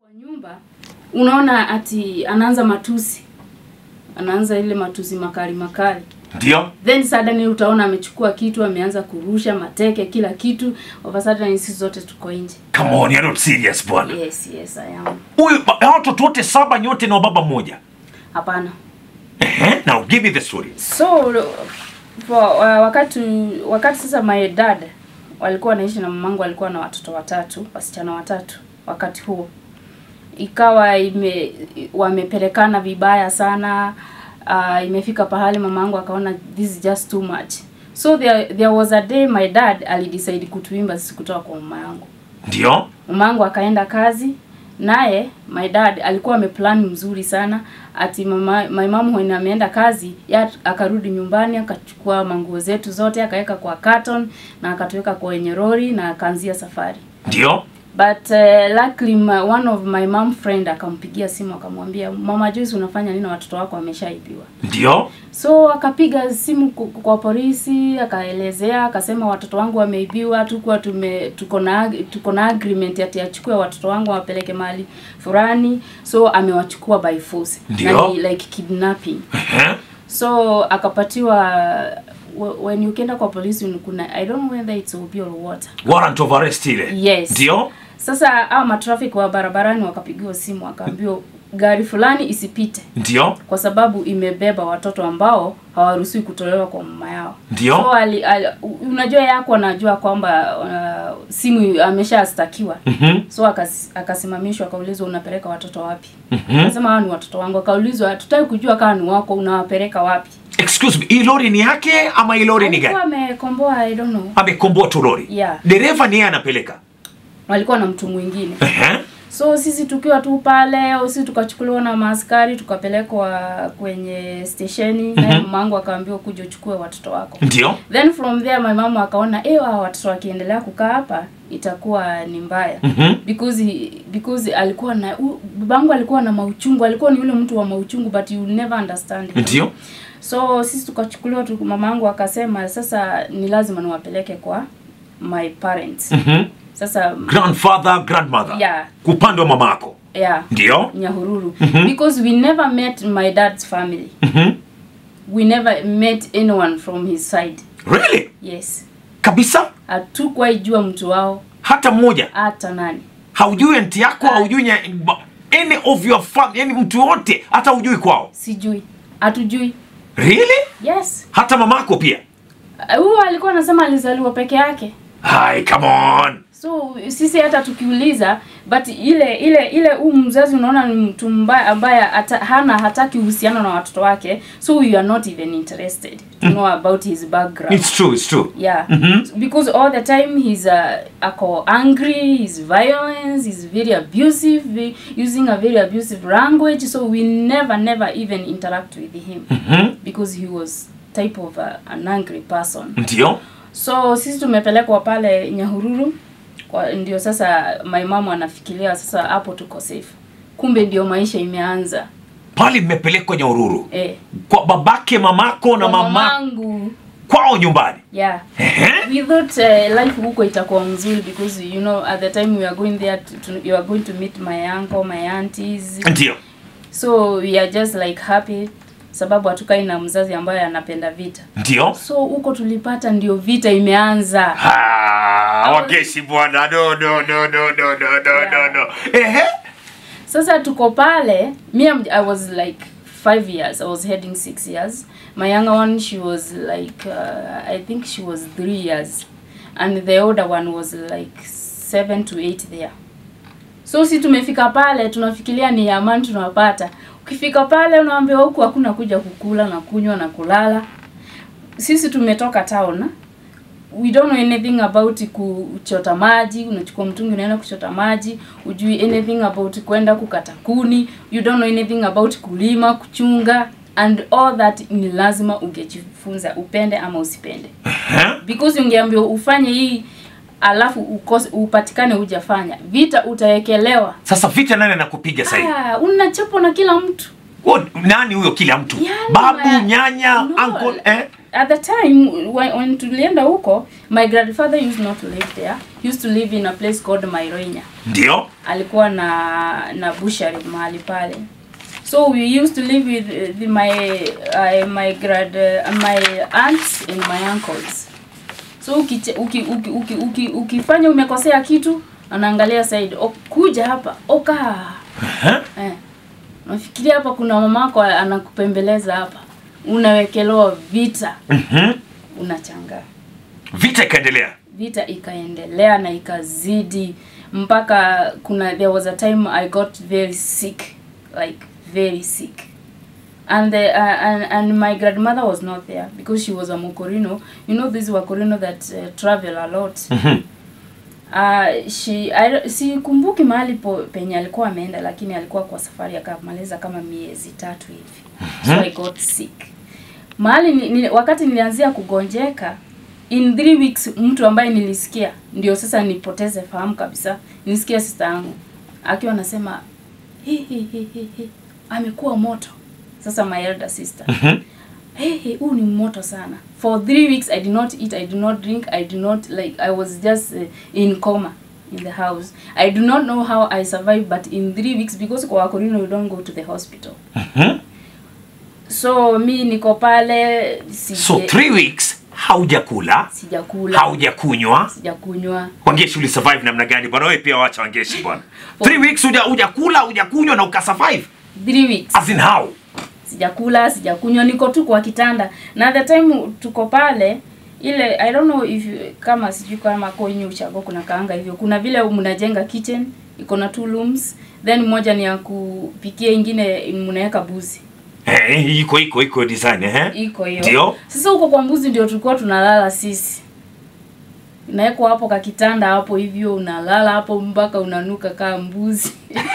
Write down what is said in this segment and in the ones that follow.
nyumba unaona ati anaanza matusi anaanza ile matusi makali makali ndio then suddenly utaona amechukua kitu ameanza kurusha mateke kila kitu over suddenly sisi zote tuko nje come on you're not serious bwana yes yes i am huyu ba- hao watoto wote saba nyote na baba mmoja hapana Ehe, now give me the story so for, uh, wakati wakati sasa my dad walikuwa wanaishi na mamangu alikuwa na watoto watatu wasichana watatu wakati huo ikawa ime wamepelekana vibaya sana uh, imefika pahali mamangu akaona this is just too much so there, there was a day my dad alidecide kutuimba sisi kutoka kwa mama yangu ndio mama yangu akaenda kazi naye my dad alikuwa ameplan mzuri sana ati mama my mom when ameenda kazi ya akarudi nyumbani akachukua manguo zetu zote akaweka kwa carton na akatuweka kwenye lori na akaanzia safari ndio but uh, luckily my, one of my mom friend akampigia simu akamwambia mama Joyce unafanya nini na watoto wako wameshaibiwa ndio so akapiga simu ku- kwa polisi akaelezea akasema watoto wangu wameibiwa tukuwa tume tuko na tuko na agreement ati achukue watoto wangu wapeleke mahali fulani so amewachukua by force Ndio. Na ni like kidnapping Ehe, so akapatiwa wh- when ukienda kwa polisi kuna i don't know whether it's obi or what warrant of arrest ile Yes. ndio sasa hao matrafiki wa barabarani wakapigiwa simu wakaambiwa gari fulani isipite ndio kwa sababu imebeba watoto ambao hawaruhusiwi kutolewa kwa mama yao. Ndio. So ali, ali, unajua yako anajua kwamba uh, simu ameshastakiwa. Mhm. So akas, akasimamishwa akaulizwa unapeleka watoto wapi? Mhm. Akasema hao ni watoto wangu. Akaulizwa tutaki kujua kama ni wako unawapeleka wapi? excuse me hii lori ni yake ama hii lori ni Alikuwa gani amekomboa I don't know. amekomboa tu lori Yeah. dereva ni yeye anapeleka Walikuwa na mtu mwingine. Ehe, So sisi tukiwa tu pale, au sisi tukachukuliwa na maaskari tukapelekwa kwenye stesheni mm naye mamangu akaambiwa kuja uchukue watoto wako. ndio Then from there my mama akaona eh, hawa watoto wakiendelea kukaa hapa itakuwa ni mbaya. Mhm. Because he, because alikuwa na u- babangu alikuwa na mauchungu, alikuwa ni yule mtu wa mauchungu but you never understand. him. ndio So sisi tukachukuliwa tu, mamangu akasema sasa ni lazima niwapeleke kwa my parents. Mhm. Sasa grandfather grandmother Yeah. kupande wa mamako yeah. ndio Nyahururu because we never met my dad's family. Mhm. We never met anyone from his side. really Yes. kabisa Hatukuwahi jua mtu wao hata mmoja hata nani. haujui anti yako Ah. haujui nya- any of your family yani mtu wote hata hujui kwao Sijui. Hatujui. really Yes. hata mamako pia Uh, Huyo alikuwa anasema alizaliwa peke yake. hai come on So sisi hata tukiuliza but ile ile ile huu mzazi unaona ni mtu mbaya ambaye hata, hana hataki uhusiano na watoto wake so we are not even interested to know about his background. it's true it's true yeah Mhm. because all the time he's uh, ako angry he's violent he's very abusive ve- using a very abusive language so we never never even interact with him Mhm. because he was type of a, an angry person ndio so sisi tumepelekwa pale nyahururu kwa ndio sasa my mom anafikiria sasa hapo tuko safe kumbe ndio maisha imeanza pale mmepelekwa nyaururu eh kwa babake mamako na kwa mama mamangu kwao nyumbani yeah Ehe. we thought uh, life huko itakuwa mzuri because you know at the time we are going there to, to, you are going to meet my uncle my aunties ndio so we are just like happy sababu hatukai na mzazi ambaye anapenda vita ndio so huko tulipata ndio vita imeanza Ah, wageshi bwana no no no no no no no no no ehe sasa tuko pale me I'm- i was like five years i was heading six years my younger one she was like uh, i think she was three years and the older one was like seven to eight there so si tumefika pale tunafikiria ni amani tunapata ukifika pale unaambiwa huku hakuna kuja kukula na kunywa na kulala sisi tumetoka town we don't know anything about kuchota maji unachukua mtungi unaenda kuchota maji ujui anything about kwenda kukata kuni you don't know anything about kulima kuchunga and all that ni lazima ungejifunza upende ama usipende Ehe. because ungeambiwa ufanye hii alafu ukose upatikane hujafanya vita utaekelewa sasa vita nani anakupiga sahii ah, unachapwa na kila mtu Wo- nani huyo kila mtu Yani, babu ma- nyanya no. uncle eh? at the time when, when tulienda huko my grandfather used not to live there he used to live in a place called Mairoinya ndio alikuwa na na bushari mahali pale so we used to live with uh, the, my uh, my grad uh, my aunts and my uncles so ukiche- uki, uki, uki, uki, ukifanya umekosea kitu anaangalia side o, kuja hapa oka eh. nafikiria hapa kuna mamako anakupembeleza hapa unawekelewa vita Mhm. unachangaa vita ikaendelea vita ikaendelea na ikazidi mpaka kuna there was a time i got very sick like very sick and the, uh, and, and my grandmother was not there because she was a mokorino you know these wakorino that uh, travel a lot Mhm. uh, she I, sikumbuki mahali po, penye alikuwa ameenda lakini alikuwa kwa safari akamaliza kama miezi tatu hivi so i got sick mahali ni, ni, wakati nilianzia kugonjeka in three weeks mtu ambaye nilisikia ndio sasa nipoteze fahamu kabisa nilisikia sister yangu akiwa anasema hi hi hi hi hi amekuwa moto sasa my elder sister Mhm. hey, hey, huu ni moto sana for three weeks i did not eat i did not drink i did not like i was just uh, in coma in the house i do not know how i survived but in three weeks because kwa wakorino you don't go to the hospital Mhm. so mi niko pale sije, so three weeks haujakula sijakula haujakunywa sijakunywa wangeshi ulisurvive namna gani bwana wewe pia wacha wangeshi bwana three weeks huja hujakula hujakunywa na ukasurvive three weeks as in how sijakula sijakunywa niko tu kwa kitanda na the time tuko pale ile i don't know if you- kama sijui kama kwenye uchago kuna kaanga hivyo kuna vile mnajenga kitchen iko na two rooms then moja ni ya kupikia ingine mnaweka buzi eh, iko iko iko design eh iko hiyo Ndio. sasa huko kwa mbuzi ndio tulikuwa tunalala sisi nawekwa hapo ka kitanda hapo hivyo unalala hapo mpaka unanuka kaa mbuzi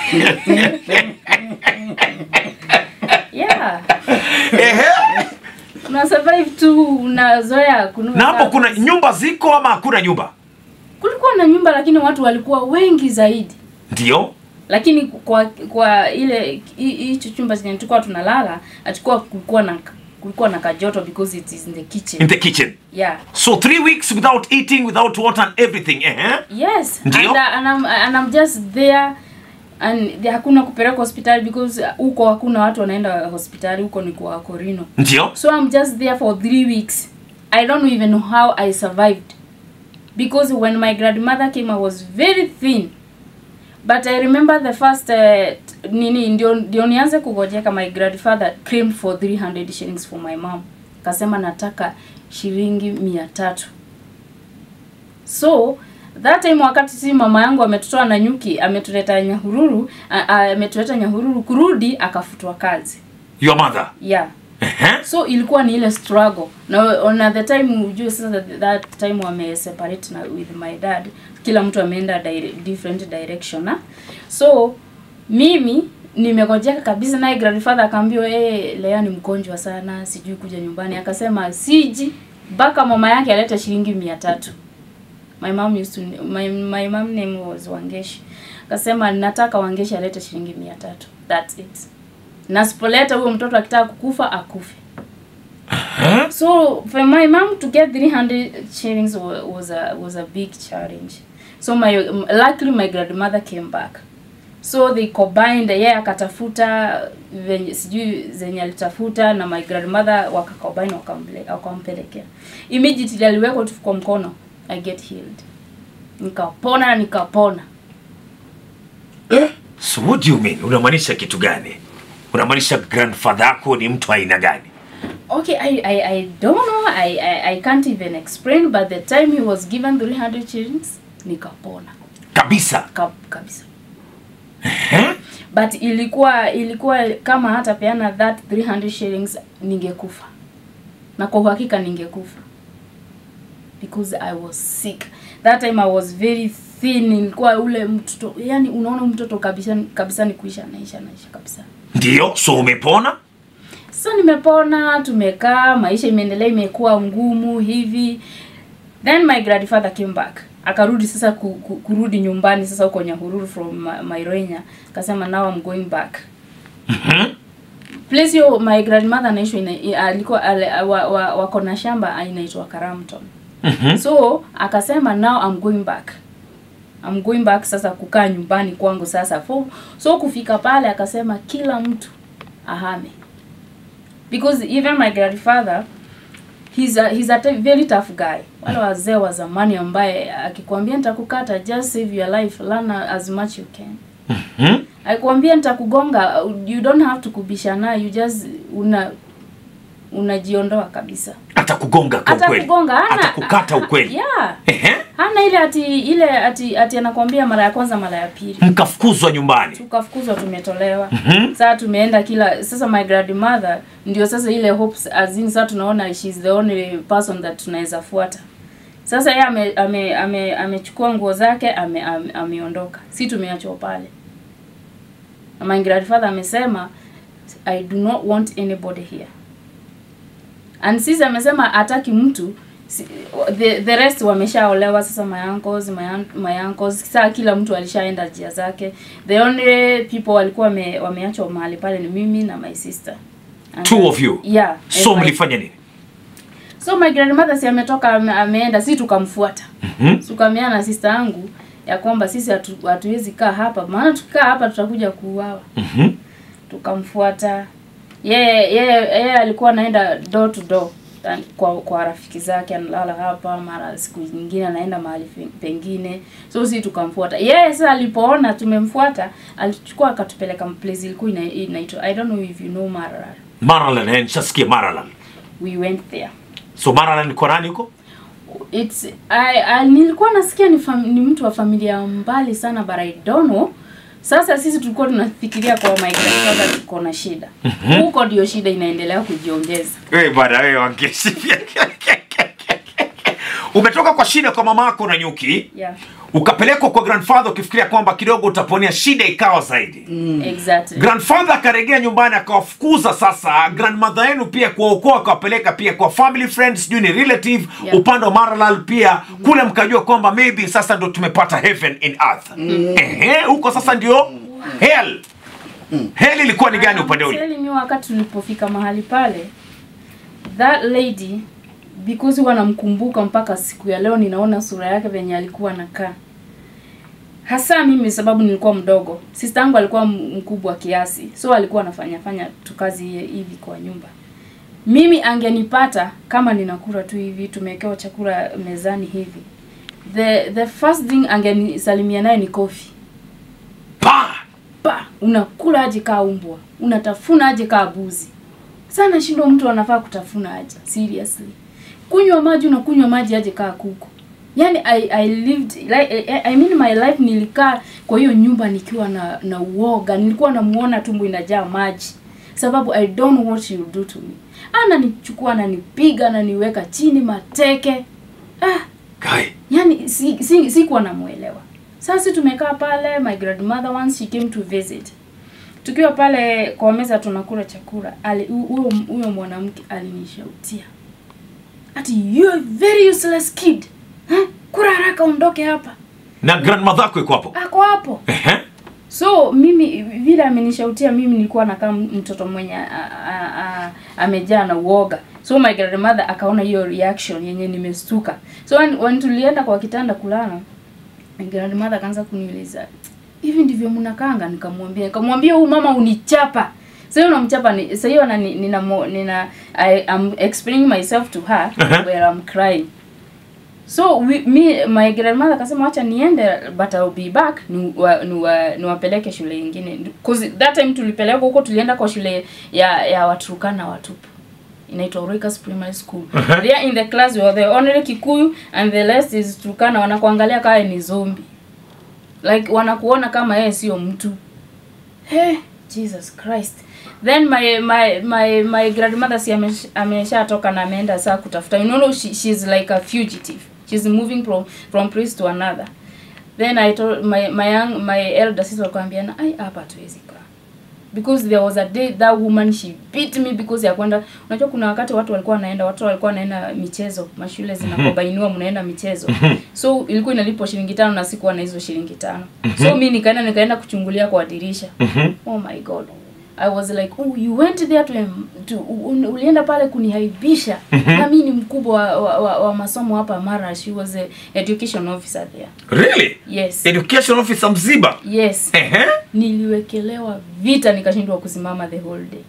yeah Ehe. una survive tu unazoea kunuka na hapo kaa kuna mbuzi. nyumba ziko ama hakuna nyumba kulikuwa na nyumba lakini watu walikuwa wengi zaidi ndio lakini kwa kwa ile hi- hicho chumba chenye tulikuwa tunalala atakuwa kulikuwa na kulikuwa na kajoto because it is in the kitchen in the kitchen yeah so three weeks without eating without water and everything eh yes Ndio. and, uh, and, I'm, and I'm just there and the, hakuna kupeleka hospitali because uh, huko hakuna watu wanaenda hospitali huko ni kwa korino ndio so i'm just there for three weeks i don't even know how i survived because when my grandmother came i was very thin but i remember the first uh, t- nini ndio, ndio nianze kugojeka my grandfather claimed for 300 shillings for my mom kasema nataka shilingi mia tatu so that time wakati si mama yangu ametutoa na nyuki ametuleta nyahururu a- a- ametuleta nyahururu kurudi akafutwa kazi your mother yeah eh so ilikuwa ni ile struggle na na the time ujue sasa that, that time wame separate na with my dad kila mtu ameenda dire, different direction na so mimi nimegojeka kabisa naye grandfather akaambiwa hey, Lea ni mgonjwa sana sijui kuja nyumbani akasema siji mpaka mama yake alete shilingi mia tatu my mom used to my, my mom name was Wangeshi akasema nataka Wangeshi alete shilingi mia tatu that's it na sipoleta huyo mtoto akitaka kukufa akufe Huh? so for my mom to get 300 shillings wa- was a was a big challenge so my luckily my grandmother came back so they combined yeye akatafuta venye sijui zenye alitafuta na my grandmother wakacombine wakamle- wakampelekea immediately aliwekwa tu kwa mkono i get healed nikapona na nikapona so what do you mean unamaanisha kitu gani unamaanisha grandfather yako ni mtu aina gani Okay, I, I, I don't know. I, I, I can't even explain, but the time he was given 300 shillings, nikapona. kabisa Ka, kabisa. eh? But ilikuwa ilikuwa kama hata peana that 300 shillings ningekufa. Na kwa uhakika ningekufa. Because I was sick. That time I was very thin. Nilikuwa ule mtoto, yani unaona mtoto kabisa kabisa ni kuisha naisha naisha kabisa. ndio so umepona Sasa nimepona, tumekaa, maisha imeendelea, imekuwa ngumu hivi. Then my grandfather came back. Akarudi sasa ku, ku, kurudi nyumbani sasa huko Nyahururu from Ma- Mairenya. Akasema now I'm going back. Mhm. Place hiyo my grandmother anaishi ina, i- alikuwa ale, wa, wa, wako na shamba inaitwa Karamton. Mhm. So akasema now I'm going back. I'm going back sasa kukaa nyumbani kwangu sasa so, so kufika pale akasema kila mtu ahame because even my grandfather he's a, he's a t- very tough guy wale wazee wa zamani ambaye akikwambia nitakukata just save your life learn as much you can Hmm? akikwambia nitakugonga you don't have to kubishana you just una unajiondoa kabisa hata kugonga kwa hata ukweli kugonga hana hata kukata ukweli yeah Ehe. hana ile ati ile ati ati anakwambia mara ya kwanza mara ya pili mkafukuzwa nyumbani tukafukuzwa tumetolewa Mhm. sasa tumeenda kila sasa my grandmother ndio sasa ile hopes azin sasa tunaona she's the only person that tunaweza fuata sasa yeye ame ame ame amechukua nguo zake ame, ame, ameondoka si tumeachwa pale na my grandfather amesema i do not want anybody here and sisi amesema hataki mtu si- the, the rest wameshaolewa sasa my uncles, my, aunt- my uncles saa kila mtu alishaenda njia zake the only people walikuwa wame, wameachwa mahali pale ni mimi na my sister And Two then- of you? yeah so and my- mlifanya nini so my grandmother si ametoka ame, ameenda si tukamfuata Mhm. tukameana na sister yangu ya kwamba sisi hatu- hatuwezi kaa hapa maana tukikaa hapa tutakuja kuuawa Mhm. tukamfuata yeye yeye yeye alikuwa anaenda door to door ta- kwa kwa rafiki zake analala hapa mara siku nyingine anaenda mahali fe- pengine so si tukamfuata yeye sasa alipoona tumemfuata alichukua akatupeleka place ilikuwa ina- inaitwa i don't know if you know Maralal Maralan eh, nishasikia Maralan we went there so Maralan kwa nani huko it's I, I nilikuwa nasikia ni, fam, ni mtu wa familia mbali sana but I don't know sasa sisi tulikuwa tunafikiria kwa my grandfather tuko na shida huko ndio shida inaendelea kujiongeza wewe bwana wewe wangeshi umetoka kwa shida kwa mama yako na nyuki yeah ukapelekwa kwa grandfather ukifikiria kwamba kidogo utaponea shida ikawa zaidi exactly grandfather akaregea nyumbani akawafukuza sasa grandmother yenu pia kuwaokoa akawapeleka pia kwa family friends sijui ni relative Yeah. upande wa maralal pia kule mkajua kwamba maybe sasa ndo tumepata heaven in earth Ehe, huko sasa ndio hell hell ilikuwa ni gani upande ule Telling you wakati tulipofika mahali pale that lady because huwa namkumbuka mpaka siku ya leo ninaona sura yake venye alikuwa anakaa hasa mimi sababu nilikuwa mdogo sister yangu alikuwa m- mkubwa kiasi so alikuwa anafanya fanya tu kazi hi- hivi kwa nyumba mimi angenipata kama ninakula tu hivi tumewekewa chakula mezani hivi the the first thing angenisalimia naye ni kofi pa pa unakula aje kaa umbwa unatafuna aje kaa buzi sana shindo mtu anafaa kutafuna aje seriously kunywa maji unakunywa maji aje kaa kuku yani I, I lived like, I, I mean my life nilikaa kwa hiyo nyumba nikiwa na na uoga nilikuwa namuona tumbo inajaa maji sababu I don't know what you do to me ananichukua ananipiga ananiweka chini mateke ah kai yani si, si, sikuwa namuelewa sasa tumekaa pale my grandmother once she came to visit tukiwa pale kwa meza tunakula chakula ali- hu- huyo huyo mwanamke alinishautia ati you are very useless kid huh? kura haraka ondoke hapa na grandmother yako iko hapo ako hapo Ehe. so mimi vile amenishautia mimi nilikuwa nakaa m- mtoto mwenye a- a- a- amejaa na uoga so my grandmother akaona hiyo reaction yenye nimestuka so when, when tulienda kwa kitanda kulala my grandmother akaanza kuniuliza hivi ndivyo mnakanga nikamwambia nikamwambia huyu mama unichapa sasa unamchapa ni sasa hiyo na nina mo- nina I am explaining myself to her Uh-huh. where I'm crying so we, me my grandmother akasema wacha niende but I'll be back ni wa, ni wa, niwapeleke shule ingine cause that time tulipelekwa huko tulienda kwa shule ya ya Waturkana watupu inaitwa Orekas Primary School. Uh-huh. There in the class we were the only Kikuyu and the rest is Turkana wanakuangalia kama ni zombie. Like wanakuona kama yeye sio mtu. Hey, Jesus Christ. Then my my my my grandmother si amesh- ameshatoka na ameenda saa kutafuta. You know she, she's like a fugitive. She's moving from from place to another. Then I told my my young my elder sister akamwambia ai hapa tuwezi kaa because there was a day that woman she beat me because ya kwenda unajua kuna wakati watu walikuwa wanaenda watu walikuwa wanaenda michezo mashule zinakobainiwa mnaenda michezo so ilikuwa inalipwa shilingi tano na sikuwa na hizo shilingi tano so mi nikaenda nikaenda kuchungulia kwa dirisha Mhm. oh my god I was like oh you went there to, em- to un, ulienda pale kunihaibisha na mimi ni mkubwa wa, wa, wa, wa masomo hapa Mara she was a education officer there really yes education officer mziba yes Ehe. niliwekelewa vita nikashindwa kusimama the whole day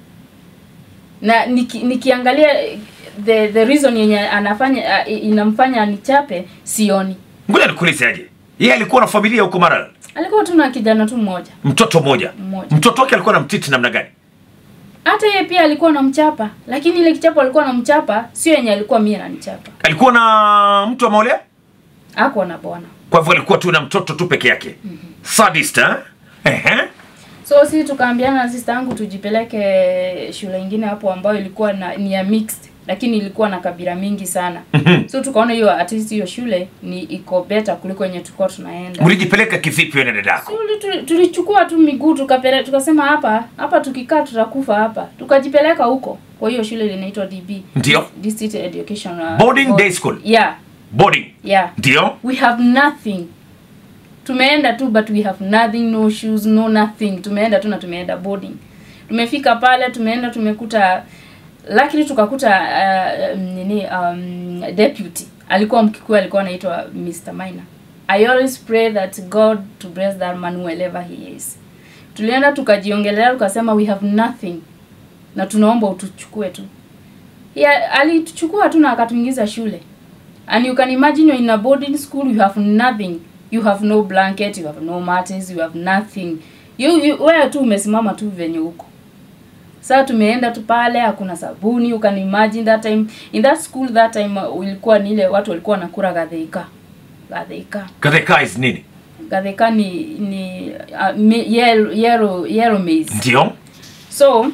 na niki, nikiangalia eh, the the reason yenye anafanya uh, inamfanya anichape sioni ngoja nikuulize aje yeye alikuwa na familia huko Maralal alikuwa tu na kijana tu mmoja mtoto mmoja Mmoja. mtoto wake alikuwa na mtiti namna gani hata yeye pia alikuwa namchapa lakini ile kichapo alikuwa namchapa sio yenye alikuwa mie nanichapa alikuwa na mtu ameolea ako na bwana kwa hivyo alikuwa tu na mtoto tu peke yake sadist eh? Ehe. so sisi tukaambiana na sister yangu tujipeleke shule ingine hapo ambayo ilikuwa na ni ya mixed lakini ilikuwa na kabila mingi sana so tukaona hiyo at least hiyo shule ni iko better kuliko yenye tulikuwa tunaenda mlijipeleka kivipi wewe na dadako Tuli- tuli- tulichukua tu miguu tukapele tukasema hapa hapa tukikaa tutakufa hapa tukajipeleka huko kwa hiyo shule linaitwa DB Ndio. District Education uh, Boarding Board. day school? yeah boarding yeah ndio we have nothing tumeenda tu but we have nothing no shoes no nothing tumeenda tu na tumeenda boarding tumefika pale tumeenda tumekuta lakini tukakuta uh, nini um, deputy alikuwa mkikuyu alikuwa anaitwa Mr. Maina I always pray that God to bless that man wherever he is tulienda tukajiongelea tukasema we have nothing na tunaomba utuchukue tu yeah, alituchukua tu na akatuingiza shule and you can imagine you're in a boarding school you have nothing you have no blanket you have no mattress you have nothing you, you wewe tu umesimama tu venye huko sasa tumeenda tu pale hakuna sabuni you can imagine that time in that school that time uh, ilikuwa ni ile watu walikuwa wanakula gadheika gadheika katheka is nini gadheika ni ni uh, me- yellow, yellow, yellow maize ndio so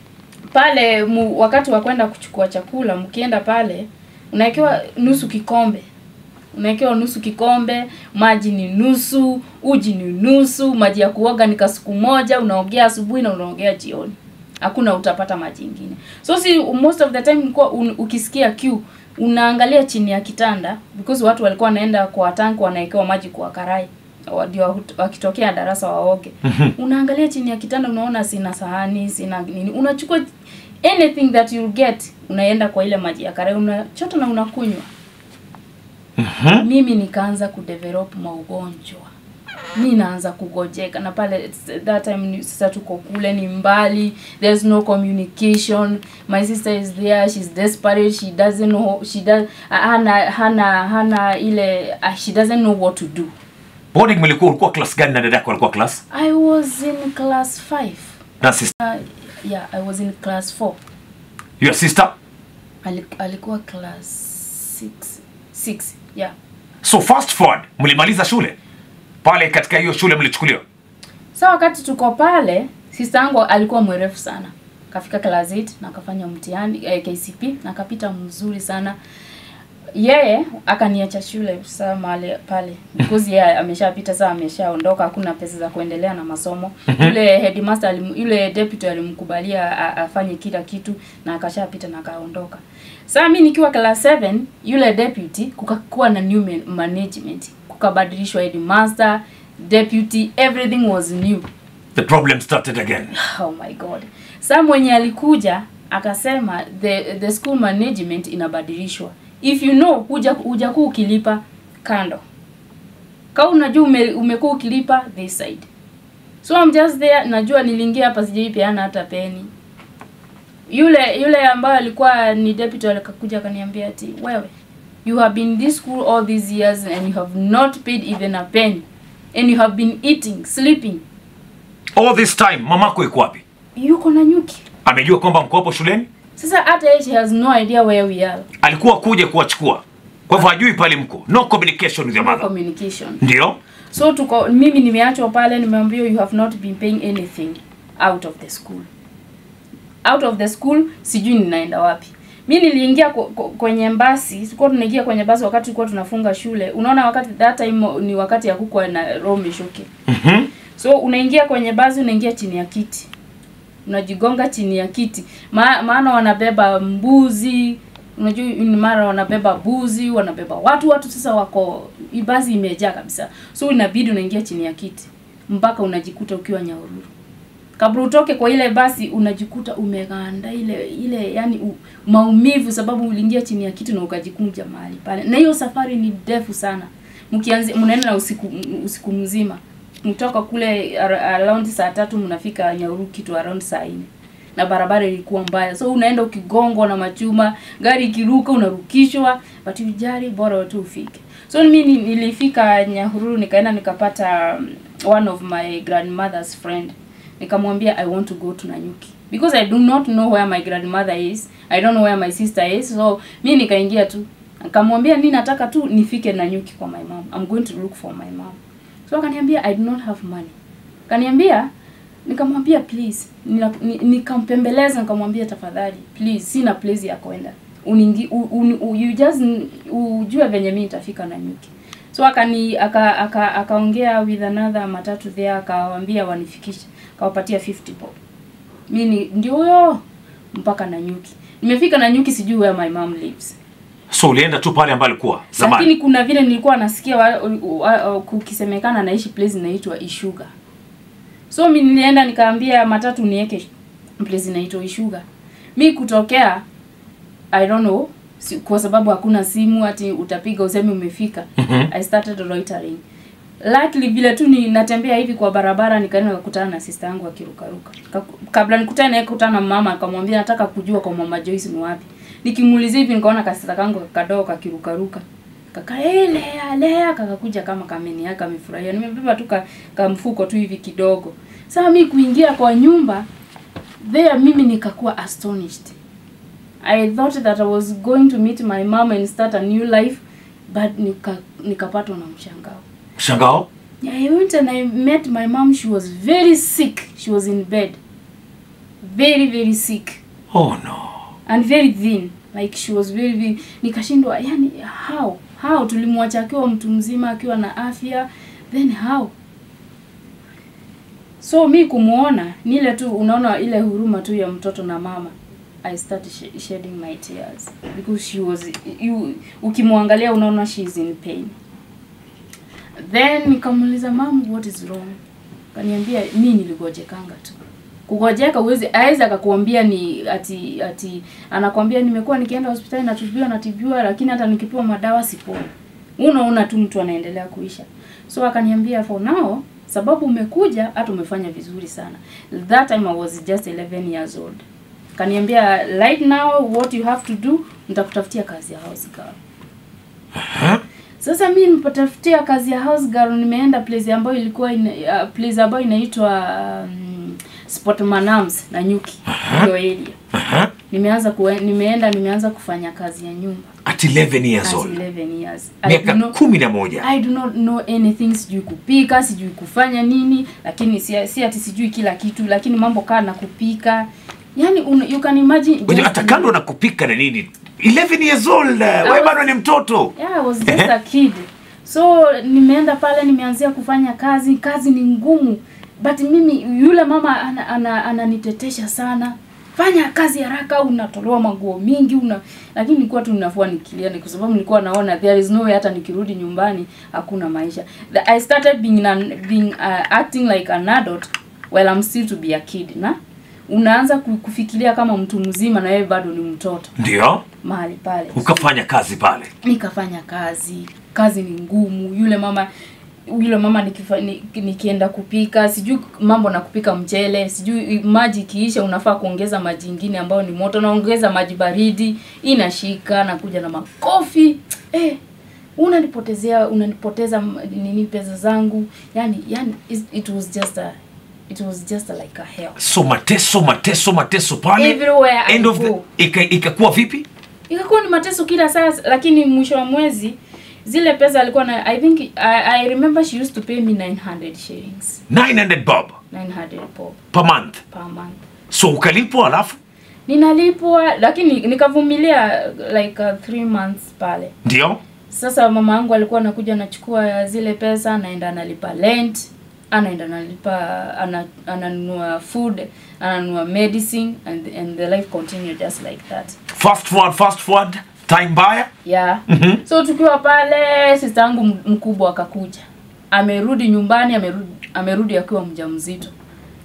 pale mu, wakati wa kwenda kuchukua chakula mkienda pale unawekewa nusu kikombe unawekewa nusu kikombe maji ni nusu uji ni nusu maji ya kuoga ni kasuku moja unaogea asubuhi na unaogea jioni hakuna utapata maji ingine so si most of the time ulikuwa un, ukisikia kiu unaangalia chini ya kitanda because watu walikuwa wanaenda kwa tanki wanawekewa maji kwa karai wa- ndio wakitokea darasa waoge unaangalia chini ya kitanda unaona sina sahani sina nini unachukua anything that you get unaenda kwa ile maji ya karai unachota na unakunywa mimi nikaanza kudevelop maugonjwa mi naanza kugojeka na pale that time ni- sasa tuko kule ni mbali there's no communication my sister is there she's desperate she doesn't know she does hana hana hana ile uh, she doesn't know what to do boarding mlikuwa ulikuwa class gani na dadako alikuwa class i was in class 5 na sister uh, yeah i was in class 4 your sister Ali, alikuwa class 6 6 yeah so fast forward mlimaliza shule pale katika hiyo shule mlichukuliwa sa wakati tuko pale sister yangu alikuwa mwerefu sana kafika class 8 na akafanya mtihani eh, KCP na akapita mzuri sana yeye akaniacha shule saa mahali pale because yeye ameshapita saa ameshaondoka hakuna pesa za kuendelea na masomo yule headmaster alim, yule deputy alimkubalia a- afanye kila kitu na akashapita na akaondoka saa mi nikiwa class 7 yule deputy kukakuwa na new man- management kukabadilishwa headmaster deputy everything was new the problem started again oh my god saa mwenye alikuja akasema the the school management inabadilishwa if you know huja hujakuu ukilipa kando ka unajua ume, umekuwa ukilipa this side so I'm just there najua niliingia hapa sijaipeana hata peni yule yule ambaye alikuwa ni deputy alikakuja akaniambia ati wewe you have been in this school all these years and you have not paid even a penny and you have been eating sleeping all this time mamako iko wapi yuko na nyuki amejua kwamba mko hapo shuleni sasa hata yeye she has no idea where we are alikuwa kuja kuwachukua kwa hivyo hajui pale mko no communication with your no mother communication ndio so tuko mimi nimeachwa pale nimeambiwa you have not been paying anything out of the school out of the school sijui ninaenda wapi mi niliingia ku- ku- kwenye basi tulikuwa tunaingia kwenye basi wakati tulikuwa tunafunga shule unaona wakati that time ni wakati ya kukwa na roho shuke Mhm. so unaingia kwenye basi unaingia chini ya kiti unajigonga chini ya kiti Ma, maana wanabeba mbuzi unajua ni mara wanabeba buzi wanabeba watu watu sasa wako hii basi imejaa kabisa so inabidi unaingia chini ya kiti mpaka unajikuta ukiwa nyaururu kabla utoke kwa ile basi unajikuta umeganda ile ile yani u, maumivu sababu uliingia chini ya kitu na ukajikunja mahali pale na hiyo safari ni ndefu sana mkianzi mnaenda na usiku usiku mzima mtoka kule ar- around saa tatu mnafika Nyahururu kitu around saa nne na barabara ilikuwa mbaya so unaenda ukigongwa na machuma gari ikiruka unarukishwa but ujali bora tu ufike so mimi ni- nilifika Nyahururu nikaenda nikapata um, one of my grandmother's friend nikamwambia I want to go to Nanyuki because I do not know where my grandmother is I don't know where my sister is so mi nikaingia tu nikamwambia mi nataka tu nifike Nanyuki kwa my mom I'm going to look for my mom so akaniambia I do not have money kaniambia nikamwambia please Nila- ni- nikampembeleza nikamwambia tafadhali please sina place ya kwenda uningi u, un, u, you just n- ujue venye mi nitafika Nanyuki so akani aka aka akaongea with another matatu there akawaambia wanifikishe akawapatia 50 bob mi ni ndio huyo mpaka Nanyuki nimefika Nanyuki sijui where my mom lives so ulienda tu pale ambayo alikuwa lakini zamani kuna vile nilikuwa nasikia wa, wa, wa, kukisemekana anaishi place inaitwa Ishuga. So mi nilienda nikaambia matatu niweke place inaitwa Ishuga. Mi kutokea I don't know si, kwa sababu hakuna simu ati utapiga useme umefika. Mhm. I started loitering. Luckily vile tu ni natembea hivi kwa barabara nikaenda nikakutana na sister yangu akirukaruka. Ka- Kabla nikutane naye kutana na mama akamwambia nataka kujua kwa mama Joyce ni wapi. Nikimuulizia hivi nikaona kasista kangu kadogo kakirukaruka. Kaka hey, lea lea kakakuja kama kameni yake amefurahia. Nimebeba tu ka, kamfuko tu hivi kidogo. Sasa mi kuingia kwa nyumba there mimi nikakuwa astonished. I thought that I was going to meet my mom and start a new life but nika nikapatwa na mshangao. mshangao Yeah, I went and I met my mom. She was very sick. She was in bed. Very, very sick. oh no And very thin. Like she was very, very... Nikashindwa, yani how? How? Tulimwacha akiwa mtu mzima, akiwa na afya. Then how? So mi kumuona, ni ile tu unaona ile huruma tu ya mtoto na mama. I started sh shedding my tears because she was you ukimwangalia unaona she is in pain. Then nikamuuliza mom what is wrong? Kaniambia mi niligojekanga tu. Kugojeka uwezi aweza akakuambia ni ati ati anakwambia nimekuwa nikienda hospitali natibiwa natibiwa lakini hata nikipewa madawa siponi. Unaona tu mtu anaendelea kuisha. So akaniambia for now sababu umekuja hata umefanya vizuri sana. That time I was just 11 years old. Kaniambia right now what you have to do nitakutafutia kazi ya house girl. Sasa mi nipatafutia kazi ya house girl, nimeenda place ambayo ilikuwa ina, uh, place ambayo inaitwa um, Sport Manams na Nyuki hiyo area. Aha. Nimeanza kue, nimeenda nimeanza kufanya kazi ya nyumba at 11 years as old 11 years. I miaka do not- kumi na moja I do not know anything, sijui kupika, sijui kufanya nini, lakini si, si ati sijui kila kitu, lakini mambo kaa na kupika. Yani un, you can imagine Ngoja, just- hata kando na kupika na nini 11 years old wewe was- bado ni mtoto Yeah, I was just a kid. So nimeenda pale nimeanzia kufanya kazi, kazi ni ngumu. But mimi yule mama ana, ana, ananitetesha sana. Fanya kazi haraka, unatolewa maguo mingi una lakini nilikuwa tu ninafua nikilia ni kwa sababu nilikuwa naona there is no way hata nikirudi nyumbani hakuna maisha. The, I started being an, being uh, acting like an adult while I'm still to be a kid na unaanza ku- kufikiria kama mtu mzima na wewe bado ni mtoto ndio mahali pale ukafanya kazi pale nikafanya kazi kazi ni ngumu yule mama yule mama nikifa, ni, nikienda kupika sijui mambo na kupika mchele sijui maji ikiisha unafaa kuongeza maji ingine ambayo ni moto naongeza maji baridi inashika nakuja na makofi eh, unanipotezea unanipoteza m- nini pesa zangu yani yani it, it was just a it was just a, like a hell so mateso mateso mateso pale Everywhere I end of the go. ika- ikakuwa vipi ikakuwa ni mateso kila saa lakini mwisho wa mwezi zile pesa alikuwa na i think I, i remember she used to pay me 900 shillings 900 bob 900 bob per month per month so ukalipwa alafu ninalipwa lakini nikavumilia like uh, three months pale ndio sasa mama yangu alikuwa anakuja anachukua zile pesa anaenda analipa rent anaenda analipa ana, ananunua food ananunua medicine and, and the life continue just like that fast forward fast forward time mbaya yeah Mhm. so tukiwa pale sister yangu m- mkubwa akakuja amerudi nyumbani amerudi, amerudi akiwa mjamzito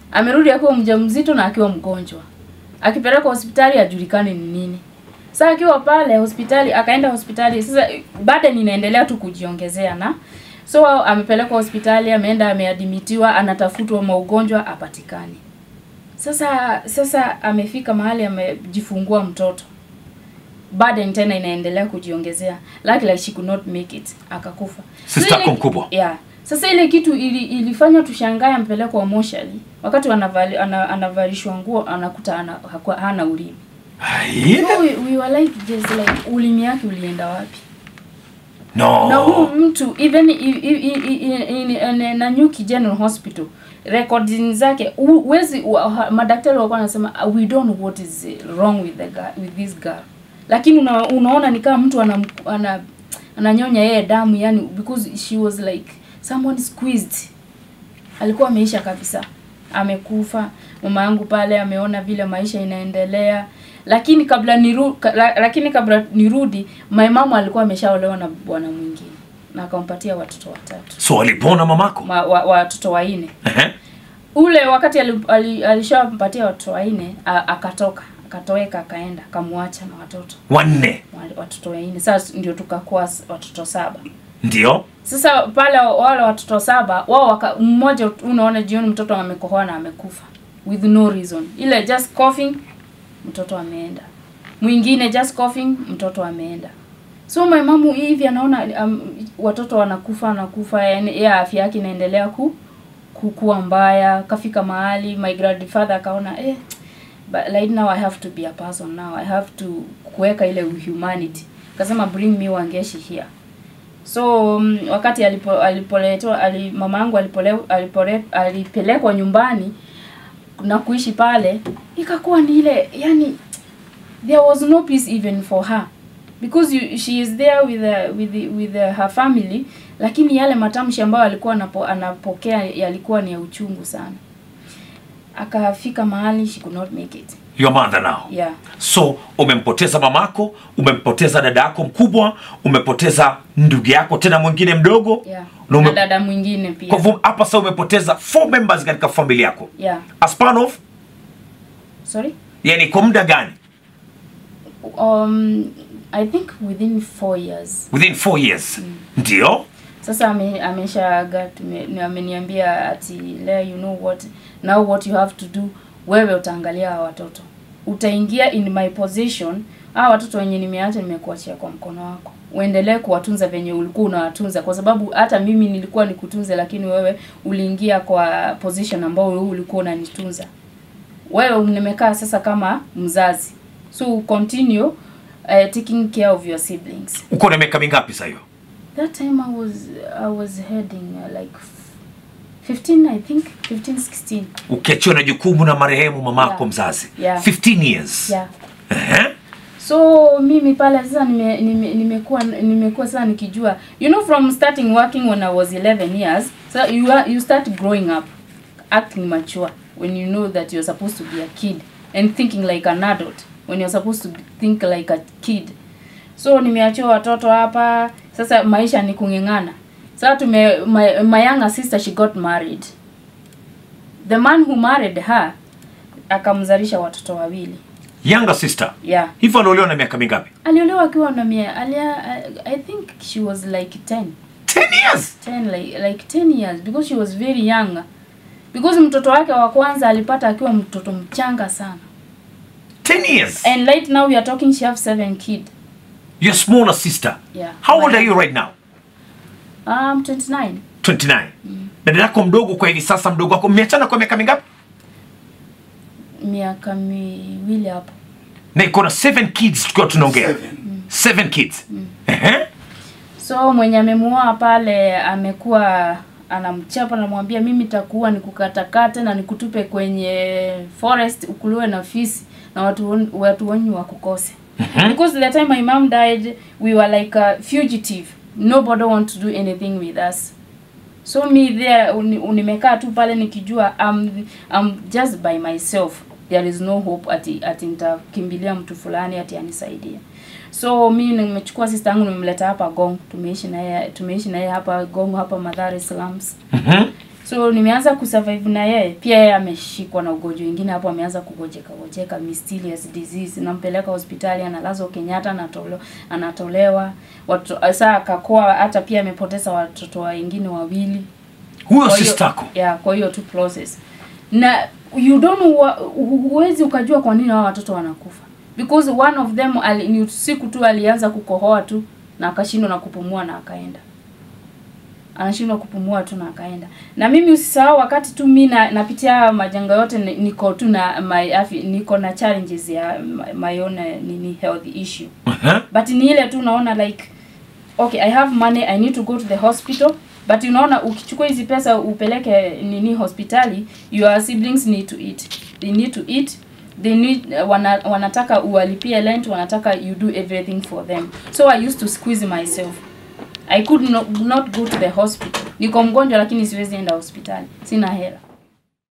amerudi akiwa mjamzito na akiwa mgonjwa akipelekwa hospitali ajulikani ni nini sasa akiwa pale hospitali akaenda hospitali sasa burden inaendelea tu kujiongezea na so amepelekwa hospitali ameenda ameadimitiwa anatafutwa maugonjwa apatikani sasa sasa amefika mahali amejifungua mtoto burden tena inaendelea kujiongezea like like she could not make it akakufa Sister Sasa ile- yako mkubwa? yeah sasa ile kitu ili, ilifanya tushangae ampelekwa moshali wakati anavali, ana, anavalishwa nguo anakuta ana, hakuwa, hana ulimi Ai, so we, we were like just like ulimi yake ulienda wapi no na huyu mtu even i- i- i- i- in, in, Nanyuki General Hospital recording zake hu- huwezi wa- ha- madaktari walikuwa wanasema "Uh, we don't know what is wrong with the girl, with this girl lakini una, unaona ni kama mtu ana, ana ananyonya yeye damu yani because she was like someone squeezed alikuwa ameisha kabisa amekufa mama yangu pale ameona vile maisha inaendelea lakini kabla niru, ka, la, lakini kabla nirudi my mama alikuwa ameshaolewa na bwana mwingine na akampatia watoto watatu so alipona mamako Ma, wa, watoto wanne Ehe. ule wakati ali- ali- alishampatia watoto wanne a- akatoka akatoweka akaenda akamwacha na watoto wanne wale watoto wanne sasa ndio tukakuwa s- watoto saba ndio sasa pale wale watoto saba wao waka, mmoja unaona jioni mtoto amekohoa na amekufa with no reason ile just coughing mtoto ameenda mwingine just coughing mtoto ameenda so my mamu hivi anaona um, watoto wanakufa wanakufa yani ya afya yake inaendelea ku kukua mbaya kafika mahali my grandfather akaona eh but right now i have to be a person now i have to kuweka ile humanity akasema bring me wangeshi here so um, wakati alipo alipoletwa ali, mama yangu alipole, alipole, alipelekwa nyumbani na kuishi pale ikakuwa ni ile yani there was no peace even for her because you, she is there with the, with the, with the, her family lakini yale matamshi ambayo alikuwa anapo, anapokea yalikuwa ni ya uchungu sana akafika mahali she could not make it your mother now yeah so umempoteza mamako umempoteza dada yako mkubwa umepoteza ndugu yako tena mwingine mdogo yeah na ume- na dada mwingine pia kwa hivyo hapa sasa umepoteza four members katika familia yako yeah a span of sorry yani kwa muda gani um i think within four years within four years ndio sasa ame, ameshaaga tume- ni- ameniambia ati lea you know what now what you have to do wewe utaangalia hawa watoto utaingia in my position hawa watoto wenye nimeacha nimekuachia kwa mkono wako uendelee kuwatunza venye ulikuwa unawatunza kwa sababu hata mimi nilikuwa nikutunze lakini wewe uliingia kwa position ambao wewe ulikuwa unanitunza wewe nimekaa sasa kama mzazi so continue uh, taking care of your siblings uko na miaka mingapi sasa hiyo That time I was I was heading uh, like f- 15 I think 15 16 ukiachiwa na jukumu na marehemu mamako Yeah. mzazi Yeah. 15 years yeah Ehe. so mimi pale sasa nime, nime, nimekuwa nimekuwa sasa nikijua you know from starting working when I was 11 years so you are, you start growing up acting mature when you know that you're supposed to be a kid and thinking like an adult when you're supposed to think like a kid so nimeachiwa watoto hapa sasa maisha ni kung'eng'ana sasa tume my, my younger sister she got married the man who married her akamzalisha watoto wawili younger sister yeah hivyo aliolewa na miaka mingapi aliolewa akiwa na mia alia I think she was like 10 10 years 10 like, like 10 years because she was very young because mtoto wake wa kwanza alipata akiwa mtoto mchanga sana 10 years and right now we are talking she have seven kid your smaller sister yeah how old are you right now um 29 29 dada yako mdogo kwa hivi sasa mdogo wako mmeachana kwa miaka mingapi miaka miwili hapo na iko na 7 kids tukiwa tunaongea Seven. 7 kids Ehe. so mwenye amemuoa pale amekuwa anamchapa namwambia mimi takuwa nikukatakate na nikutupe kwenye forest ukuliwe na fisi na watu wen- watu wenyu wakukose because the time my mom died we were like a fugitive nobody want to do anything with us so me there uni- nimekaa tu pale nikijua I'm, I'm just by myself there is no hope ati ati nitakimbilia mtu fulani ati anisaidie so mi nimechukua sister yangu nimemleta hapa Gong tumeishi na yeye tumeishi na yeye hapa Gong hapa Madhare slums Mhm. so nimeanza kusurvive na yeye pia yeye ameshikwa na ugonjwa wengine hapo ameanza kugojeka gojeka mysterious disease nampeleka hospitali analazwa Kenyatta anatolewa anatolewa watu saa akakoa hata pia amepoteza watoto wengine wawili huyo Kwa hiyo- sistako yeah, kwa hiyo tu process na you don't know wa- hu- huwezi ukajua kwa nini hao watoto wanakufa because one of them ali, ni siku tu alianza kukohoa tu na akashindwa na kupumua na akaenda anashindwa kupumua tu na akaenda na mimi usisahau wakati tu mi na, napitia haya majanga yote ni- niko tu na my afi, niko na challenges ya my, my own eh, nini health issue but ni ile tu unaona like okay i have money i need to go to the hospital but unaona ukichukua hizi pesa upeleke nini hospitali your siblings need to eat they need to eat they need wana, wanataka uwalipie rent wanataka you do everything for them so i used to squeeze myself i could not, not go to the hospital niko mgonjwa lakini siwezi enda hospitali sina hela